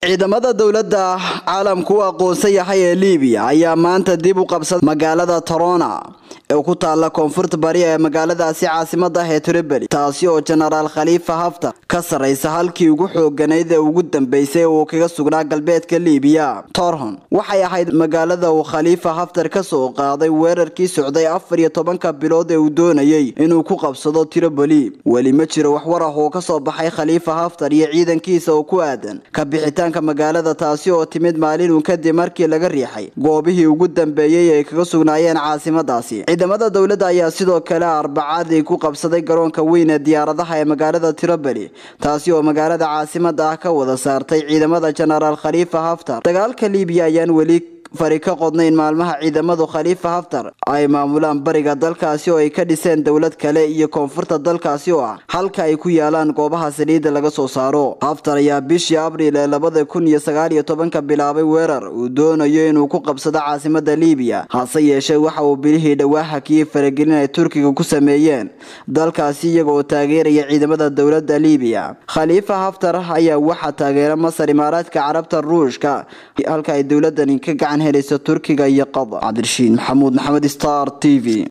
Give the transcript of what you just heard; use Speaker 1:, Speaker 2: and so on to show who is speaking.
Speaker 1: ciidamada dowladda caalamku u aqoonsan yahay ee liibiya ayaa maanta dib u qabsaday magaalada torona ee ku taala koonfurta bari ee magaaladaasi caasimada ah ee tripoli taasi oo jenaraal khaliifa haftar ka sarraysa halkii ugu xooganayd ee ugu dambeysay uu kaga sugnaa galbeedka liibiya torhon waxay ahayd magaalada uu khaliifa haftar ka soo qaaday weerarkii socday afar iyo tobanka bilood ee uu doonayay inuu ku qabsado tripoli weli ma jiro waxwar ah oo kasoo baxay khaliifa haftar iyo ciidankiisa oo ku aadan ka bixitaanka magaalada taasi oo timid maalin uun kadib markii laga riixay goobihii ugu dambeeyey ay kaga sugnaayeen caasimadaasi ciidamada dowladda ayaa sidoo kale arbacadii ku qabsaday garoonka weyn ee diyaaradaha ee magaalada tripoli taasi oo magaalada caasimada ah ka wada saartay ciidamada jenaraal khaliifa haftar dagaalka liibiya ayaan weli fari ka qodnayn maalmaha ciidamadu khaliifa haftar ay maamulaan bariga dalkaasi oo ay ka dhiseen dowlad kale iyo koonfurta dalkaasi oo ah halka ay ku yaalaan goobaha saliidda laga soo saaro haftar ayaa bishii abriil ee labada kun iyo sagaal iyo tobanka bilaabay weerar uu doonayo inuu ku qabsado caasimada liibiya hase yeeshee waxa uu bilihii dhowaa hakiyey faragelin ay turkiga ku sameeyeen dalkaasi iyaga oo taageeraya ciidamada dowladda liibiya khaliifa haftar ayaa waxaa taageera masar imaaraadka carabta ruushka halka ay dowladani ka gacan helayso turkiga iyo qatar cabdirashiid maxamuud maxamed star t v